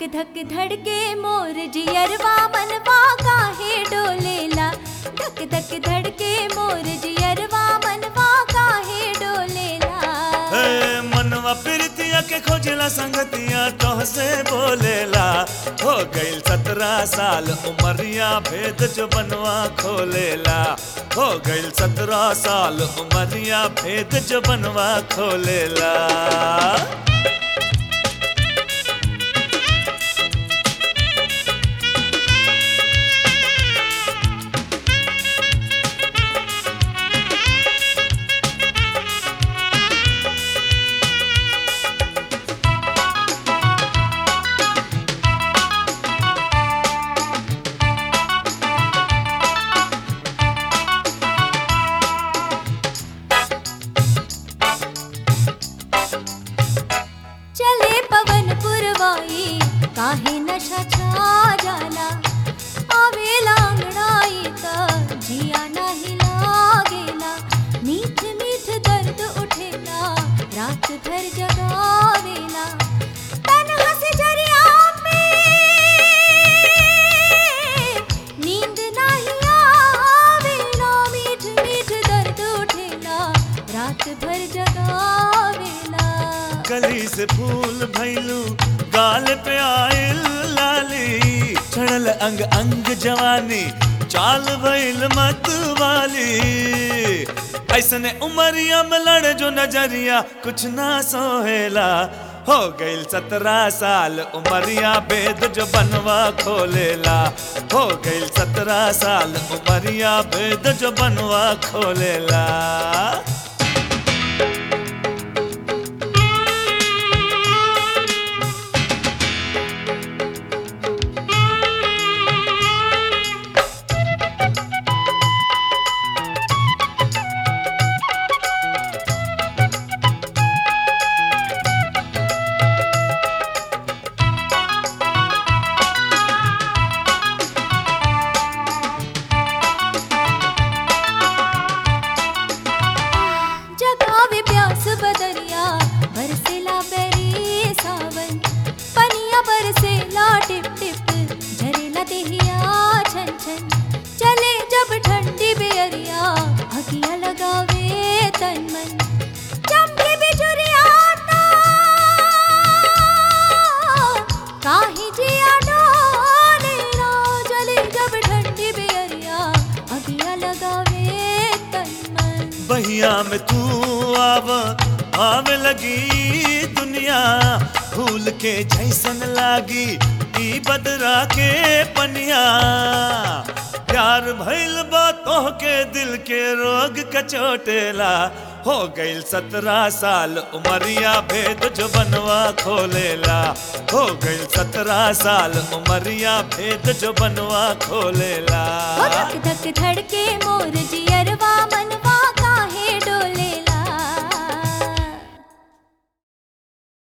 धक धक धड़के मोर जियरवा मनवा काहे डोलेला धक धक धड़के मोर जियरवा मनवा काहे डोलेला हे मनवा प्रीतिया के खोजला संगतिया तोहसे बोलेला हो गईल सत्रह साल उमरिया भेद जो बनवा खोलेला हो गईल सत्रह साल उमरिया भेद जो बनवा खोलेला चले पवन पुरवाई काहे नशा छा जाला आवेला अंगड़ाई त जिया नाही लागेला मीठ मीठ दर्द उठेला रात भर जगावेला तन्हा से जरिया में नींद नाही आवेला मीठ मीठ दर्द उठेला रात भर जगावेला गली से फूल भैलू गाल पे आइल लाली चढ़ल अंग अंग जवानी चाल भइल मत वाली ऐसने उमरिया में लड़ जो नजरिया कुछ ना सोहेला हो गईल सत्रह साल उमरिया भेद जो बनवा खोलेला हो गईल सत्रह साल उमरिया भेद जो बनवा खोलेला जगावे प्यास बदरिया बरसेला बेरी सावन पनिया बरसेला टिप टिप झरेला देहिया छन छन चले जब ठंडी बेरिया अगिया लगावे तन मन चमके बिजुरिया ता काहे जिया डोलेला चले जब ठंडी बेरिया अगिया लगावे तन मन बहिया में तू आव आवे लगी दुनिया भूल के जैसन लागी ई बदरा के पनिया प्यार भइल बा तोह के दिल के रोग कचोटेला हो गईल सत्रह साल उमरिया भेद जो बनवा खोलेला हो गईल सत्रह साल उमरिया भेद जो बनवा खोलेला ओ धक धक धड़के मोर जियरवा